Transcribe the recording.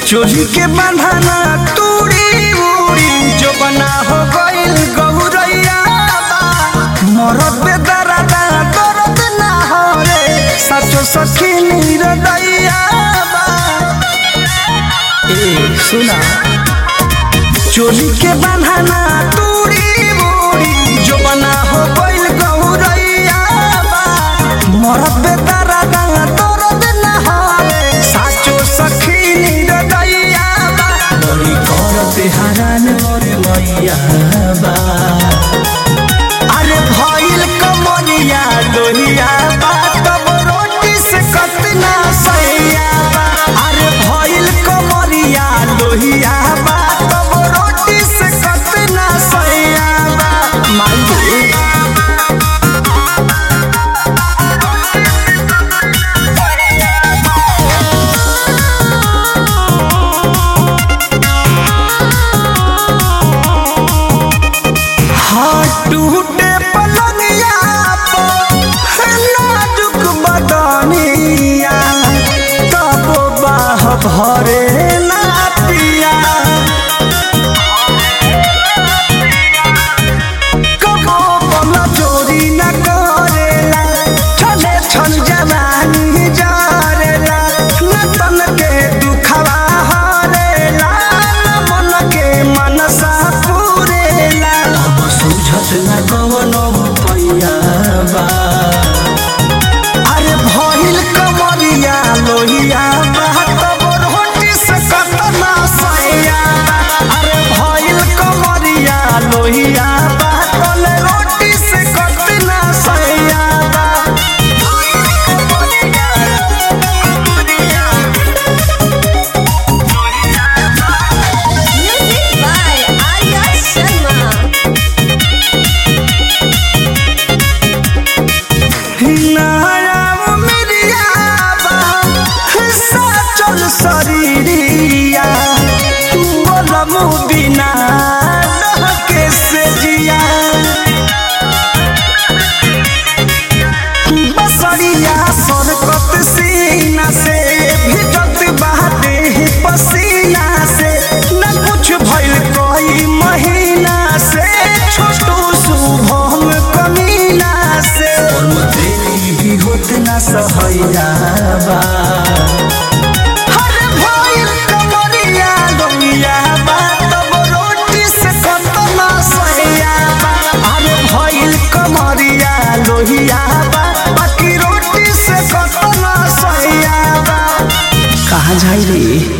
चोरी के बंधना तूड़ी उड़ी जो बना हो गइल गौरैया बा मरद पे दरदा दर्द ना हो रे सचो सखी निरदैया बा ए सुना चोरी के बंधना तूड़ी उड़ी जो बना हो गइल गौरैया बा मरद पे दरदा दर्द ना हो रे साचो सखी निरदैया बा बड़ी करते हरान मोरे मैया बा अरे भइल कमरिया लोहिया बा तब रोटी से कतना सैया बा अरे भइल कमरिया लोहिया बा तब रोटी से कतना सैया बा माई हाँ टूटे पलंगिया पर नाजुक बदनिया तब बाह भरे ना पिया कबो बला चोरी न करेला छले छन जवानी जारेला न तन के दुखवा हरेला न मन के मनसा पूरेला अब सुझत न कवनो पैया बा अरे भइल कमरिया लोहिया बा तब रोटी से कतना सैया बा अरे भइल कमरिया लोहिया बा तले रोटी से कतना सैया बा Music by Arya Sharma. नाया मिरिया बा साचल शरीरिया बोलमु बिना डहके से जिया बसरिया सरकत सीना से भिजत बहते पसीना से न कुछ भइल कोई महीना से छोटू शुभम कमीना से भी होत न सहैया बा अरे भइल कमरिया लोहिया बा तब रोटी से कतना सैया बा अरे भइल कमरिया लोहिया बा बाकी रोटी से कतना सैया बा कहाँ जाई रे